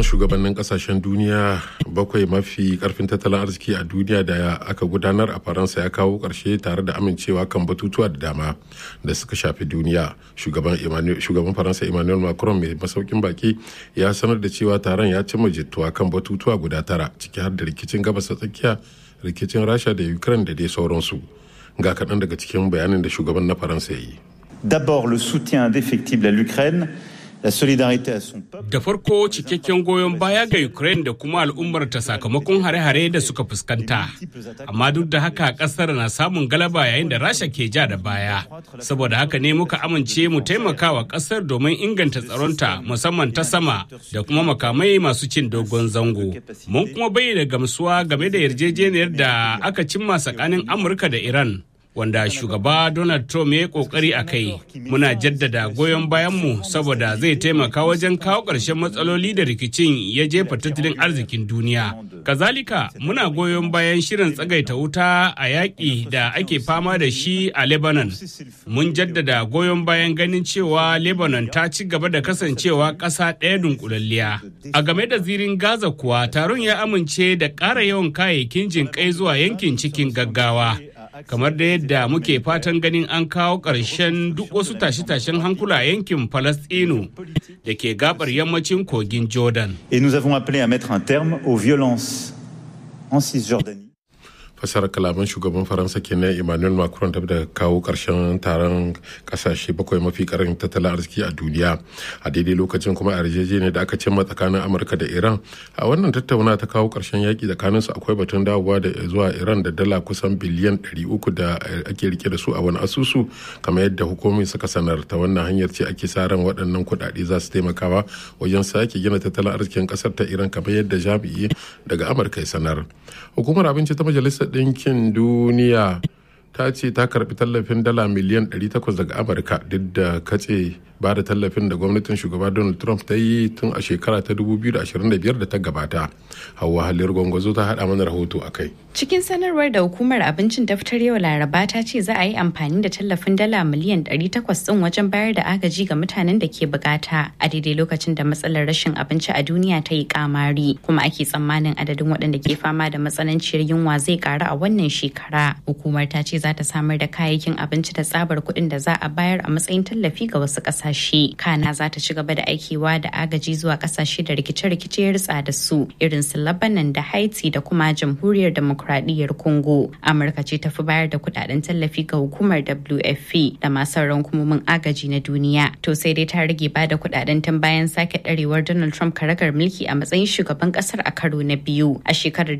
taron shugabannin kasashen duniya bakwai mafi karfin tattalin arziki a duniya da aka gudanar a faransa ya kawo karshe tare da amincewa kan batutuwa da dama da suka shafi duniya shugaban faransa emmanuel macron mai masaukin baki ya sanar da cewa taron ya cimma jituwa kan batutuwa guda tara ciki har da rikicin gabas ta tsakiya rikicin rasha da ukraine da dai sauransu ga kaɗan daga cikin bayanin da shugaban na faransa ya yi D'abord, le soutien indéfectible à l'Ukraine, la solidarité à son peuple. Da farko cikakken goyon baya ga Ukraine da kuma al'ummar ta sakamakon hare-hare da suka fuskanta. Amma duk da haka kasar na samun galaba yayin da Rasha ke ja da baya. Saboda haka ne muka amince mu taimaka wa kasar domin inganta tsaronta musamman ta sama da kuma makamai masu cin dogon zango. Mun kuma bayyana gamsuwa game da yarjejeniyar da aka cimma tsakanin Amurka da Iran. wanda shugaba Donald Trump ya kokari a kai muna jaddada goyon bayanmu saboda zai taimaka wajen kawo ƙarshen matsaloli da rikicin ya jefa tattalin arzikin duniya. Kazalika muna goyon bayan shirin tsagaita wuta a yaƙi da ake fama da shi a Lebanon. Mun jaddada goyon bayan ganin cewa Lebanon ta ci gaba da kasancewa ƙasa ɗaya dunkulalliya. A game da zirin Gaza kuwa taron ya amince da ƙara yawan kayayyakin jinƙai zuwa yankin cikin gaggawa. kamar da yadda muke fatan ganin an kawo ƙarshen duk wasu tashe-tashen hankula a yankin Falastinu da ke gabar yammacin kogin Jordan. Et nous avons appelé à mettre un terme aux violences en Cisjordanie. fasar kalaman shugaban faransa kenan emmanuel macron da da kawo karshen taron kasashe bakwai mafi karin tattalin arziki a duniya a daidai lokacin kuma a yarjejeniyar da aka cimma tsakanin amurka da iran a wannan tattauna ta kawo karshen yaki tsakaninsu akwai batun dawowa da zuwa iran da dala kusan biliyan 300 da ake rike da su a wani asusu kamar yadda hukumomi suka sanar ta wannan hanyar ce ake sa ran waɗannan kuɗaɗe za su taimakawa wajen sake gina tattalin arzikin ƙasar ta iran kamar yadda jami'i daga amurka ya sanar hukumar abinci ta majalisar ɗinkin duniya ta ce ta karbi tallafin dala miliyan 800 daga amurka duk da katse ba da tallafin da gwamnatin shugaba donald trump ta yi tun a shekara ta 2025 da ta gabata hawa halin gwangwazo ta hada mana rahoto a kai cikin sanarwar da hukumar abincin ta fitar yau laraba ta ce za a yi amfani da tallafin dala miliyan 800 din wajen bayar da agaji ga mutanen da ke bukata a daidai lokacin da matsalar rashin abinci a duniya ta yi kamari kuma ake tsammanin adadin waɗanda ke fama da matsananciyar yunwa zai karu a wannan shekara hukumar ta ce za ta samar da kayayyakin abinci da tsabar kuɗin da za a bayar a matsayin tallafi ga wasu ƙasashe kana za ta ci gaba da aikewa da agaji zuwa ƙasashe da rikice-rikice ya ritsa da su irin su Lebanon da Haiti da kuma jamhuriyar demokradiyyar Congo Amurka ce ta fi bayar da kuɗaɗen tallafi ga hukumar WFP da masu sauran hukumomin agaji na duniya to sai dai ta rage ba da kuɗaɗen tun bayan sake ɗarewar Donald Trump karagar mulki a matsayin shugaban ƙasar a karo na biyu a shekarar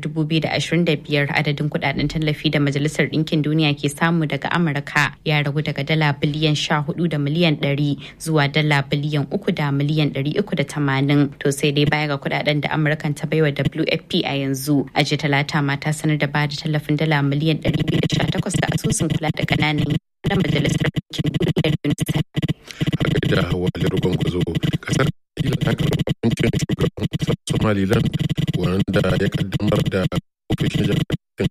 2025 adadin kuɗaɗen tallafi da Majalisar Ɗinkin Duniya ke samu daga Amurka ya ragu daga dala biliyan sha hudu da miliyan ɗari zuwa dala biliyan uku da miliyan ɗari uku da tamanin. To sai dai baya ga kudaden da Amurkan ta baiwa WFP a yanzu. A jiya talata ma ta sanar da bada tallafin dala miliyan ɗari biyu da sha takwas ga asusun kula da ƙananan na majalisar ɗinkin duniyar UNICEF. Har da hawa gwangwazo kasar Isra'ila ta karɓi hukuncin shugaban kasar Somaliland wanda ya kaddamar da ofishin jami'an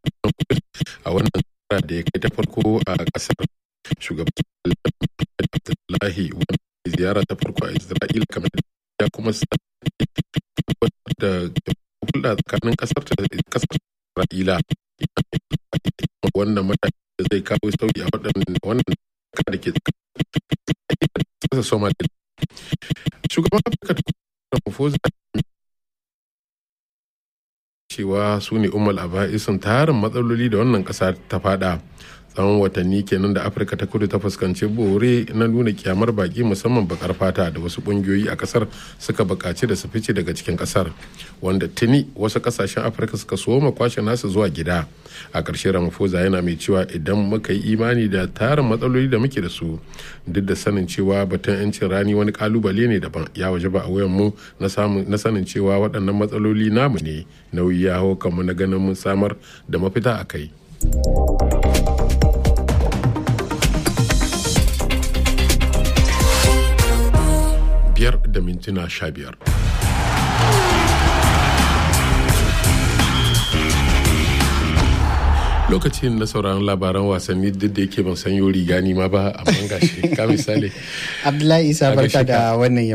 a wannan da ya kai ta farko a kasar shugaban abdullahi wanda ziyara ta farko a isra'ila kamar ya kuma da hulɗa tsakanin kasar isra'ila wannan mataki da zai kawo sauyi a wannan da ke tsakanin somalia shugaban afirka ta ramaphosa cewa su ne umar aba'isun tarin matsaloli da wannan kasa ta fada tsawon watanni kenan da afirka ta kudu ta fuskanci bore na nuna kyamar baki musamman bakar fata da wasu kungiyoyi a kasar suka bukaci da su fice daga cikin kasar wanda tuni wasu kasashen afirka suka soma kwashe nasu zuwa gida a ƙarshe ramaphosa yana mai cewa idan muka yi imani da tarin matsaloli da muke da su duk da sanin cewa batun 'yancin rani wani kalubale ne daban ya waje ba a wayan mu na sanin cewa waɗannan matsaloli namu ne nauyi ya hau kanmu na ganin mun samar da mafita a kai. biyar da mintuna sha biyar. lokacin na sauraron labaran wasanni duk da yake ban san yori gani ma ba amma gashi ka misali abdullahi isa barka da wannan